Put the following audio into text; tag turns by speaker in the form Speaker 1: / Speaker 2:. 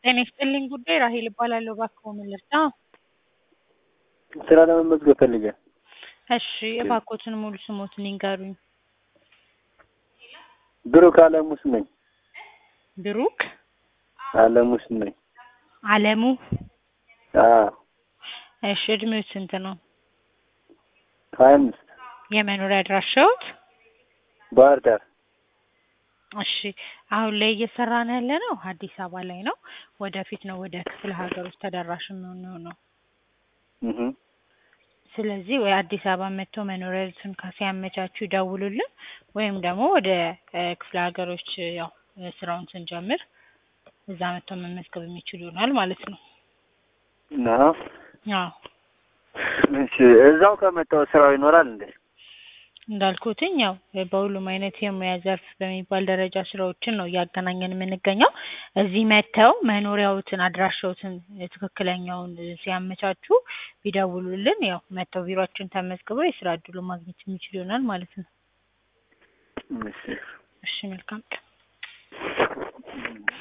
Speaker 1: ጤና ይስጥልኝ ጉዳይ ራሄል እባላለሁ። እባክዎ ምን ልርዳ?
Speaker 2: ስራ ለመመዝገብ ፈልጌ።
Speaker 1: እሺ እባክዎትን ሙሉ ስሞትን ይንገሩኝ።
Speaker 2: ብሩክ አለሙ ስም ነኝ።
Speaker 1: ብሩክ
Speaker 2: አለሙ ስም ነኝ።
Speaker 1: አለሙ።
Speaker 2: አዎ
Speaker 1: እሺ እድሜው ስንት ነው?
Speaker 2: ሀያ አምስት
Speaker 1: የመኖሪያ አድራሻዎት?
Speaker 2: ባህር ዳር።
Speaker 1: እሺ አሁን ላይ እየሰራን ያለ ነው አዲስ አበባ ላይ ነው። ወደፊት ነው ወደ ክፍለ ሀገሮች ተደራሽ የምንሆነው።
Speaker 2: እህ
Speaker 1: ስለዚህ ወይ አዲስ አበባ መጥተው መኖሪያዎትን ሲያመቻቹ ይደውሉልን፣ ወይም ደግሞ ወደ እ ክፍለ ሀገሮች ያው ስራውን ስንጀምር እዛ መጥተው መመዝገብ የሚችሉ ይሆናል ማለት ነው።
Speaker 2: እና
Speaker 1: አዎ
Speaker 2: እሺ እዛው ከመጣሁ ስራው ይኖራል እንዴ?
Speaker 1: እንዳልኩትኝ ያው በሁሉም አይነት የሙያ ዘርፍ በሚባል ደረጃ ስራዎችን ነው እያገናኘን የምንገኘው። እዚህ መጥተው መኖሪያዎትን አድራሻዎትን ትክክለኛውን ሲያመቻቹ ቢደውሉልን ያው መጥተው ቢሮአችን ተመዝግበው የስራ እድሉን ማግኘት የሚችሉ ይሆናል ማለት ነው።
Speaker 2: እሺ
Speaker 1: እሺ መልካም ቀን።